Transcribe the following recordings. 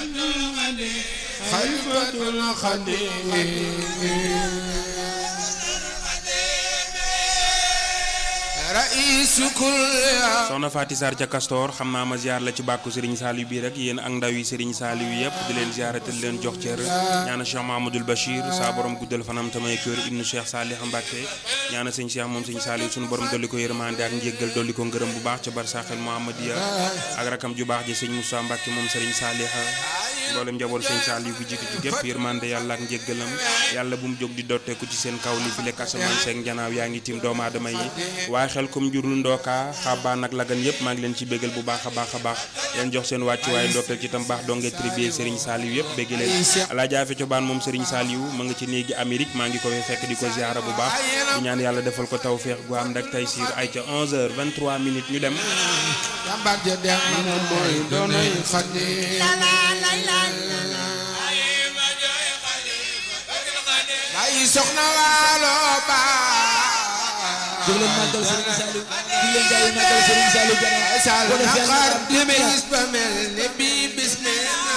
xalifatul xadim raisu kul soxna Faty Sarr ca Castor xam naa ma ziar la ci bàkku Serigne Saliou bii rek yéen ak ndaw yi Serigne Saliou yëpp di leen ziaratal leen jox cër ñaana Cheikh Mahamadoul Bachir saa borom guddal fanam tamay kër ibnu Cheikh Salih Mbacke ñaana sëñ Cheikh moom sëñ Saliou suñu borom dolli ko yërmande ak njéggal dolli ko ngërëm bu baax ca barsaaxel Mouhamadia ak rakam ju baax ji sëñ Moussa Mbacke moom Serigne Salih mboolem njaboot sëñ Saliou bu jiitu ci gépp yërmande yàlla ak njéggalam yàlla bu mu jóg di dotteeku ci seen kaw li fi lekk asamaan seeg njanaaw yaa ngi tiim doomu aadama yi waaye xel comme njurul ndooka xabaan ak lagan yëpp maa ngi leen ci bégal bu baax a baax a baax leen jox seen wàcc waaye ndokkeel ci tam baax donge tribier Serigne Saliou yëpp bégg leen alaaja fe cobaan moom Serigne Saliou ma nga ci néegi Amérique maa ngi ko fekk di ko ziara bu baax di ñaan yàlla defal ko tawféex gu am ndak tay siir ay ca 11h 23 minutes ñu dem jàmbaar ja dem na mooy doonay xadim bàyyi soxna waalo baa jóg leen màggal Serigne Saliou di leen jaay màggal Serigne Saliou Diarra sal ko def na yàlla xar am di téeméer bis ba mel ni bii bis ne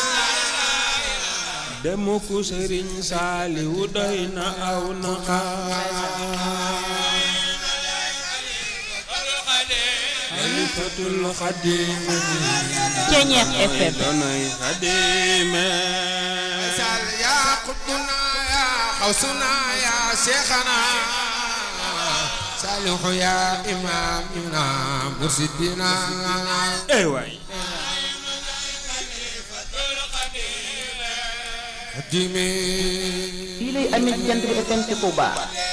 demu ko Serigne Saliou doy na aw na xalifatul xadim Ceñeex FM doonay xadime sal yaa xutbuna yaa xawsuna yaa seexana salihu yaa imaamina mursidina ey waay xadimi fii lay amee ci jant bi FM ci Touba